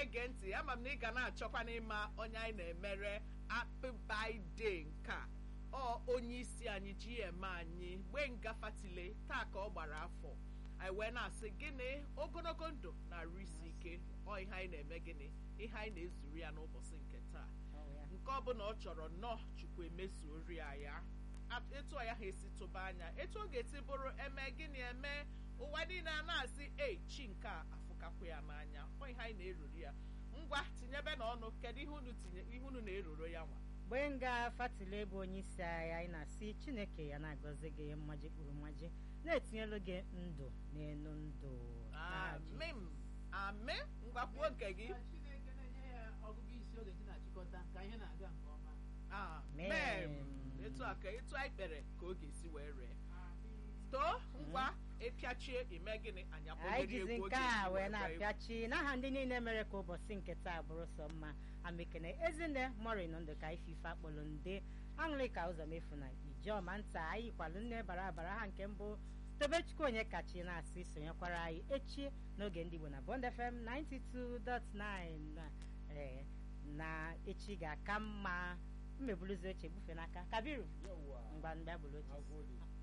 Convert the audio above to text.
na-ege ntị ama m na ị ga na-achọkwa n'ịma onye anyị na-emere happy birthday nke a ọ onye isi anyị GM anyị Gbenga Fatile taa ka ọ gbara afọ anyị wee na-asị gịnị ogologo ndụ na-arụ isi ike ọ ihe anyị na-eme gịnị ihe anyị na-ezuru ya n'ụbọchị nke taa nke ọ bụla ọ chọrọ nnọọ chukwu emezuori ya ya etu ọ ya ha esi tụba anya etu ọ ga-esi bụrụ eme gịnị eme ụwa niile a na-asị ei chi nke a afụkakwa ya n'anya ọ ihe anyị na-eruru ya ngwa tinyebe n'ọnụ kedu ihe unu tinye ihe unu na-eruru ya nwa Gbenga Fatile bụ onye isi agha anyị na-asị Chineke ya na-agọzi gị mmaji kpụrụ mmaji na-etinyelu gị ndụ n'elu ndụ amen amen ngwa kwuo nke gị Chineke na-enye ya ọgụgụ isi ọ ga-eji na-achịkọta ka ihe na-aga nke ọma amen etu a ka etu anyị kpere ka ọ ga-esi wee ree too ngwa ịpịachie ime gịnị anyị anyị akpọgoro jizi egwu nke oge a isi wee wee na-apịachi n'aha ndị niile mere ka ụbọchị nke taa bụrụ sọ mma amekene ezinne morin ndụ ka ifife akpọrọ nde aṅụrịka ụzọ mefu na ijeọma nta anyị kwalụ nne bara abara ha nke mbụ tobechukwu onye kachi na-asị sonyekwara anyị echi n'oge ndị Igbo na Bond FM 92.9 ee na echi ga-aka mma mmebuluzi oche bufe n'aka kabiru Yawwa. ngwa ndị agbụrụ oche Agwọ dị.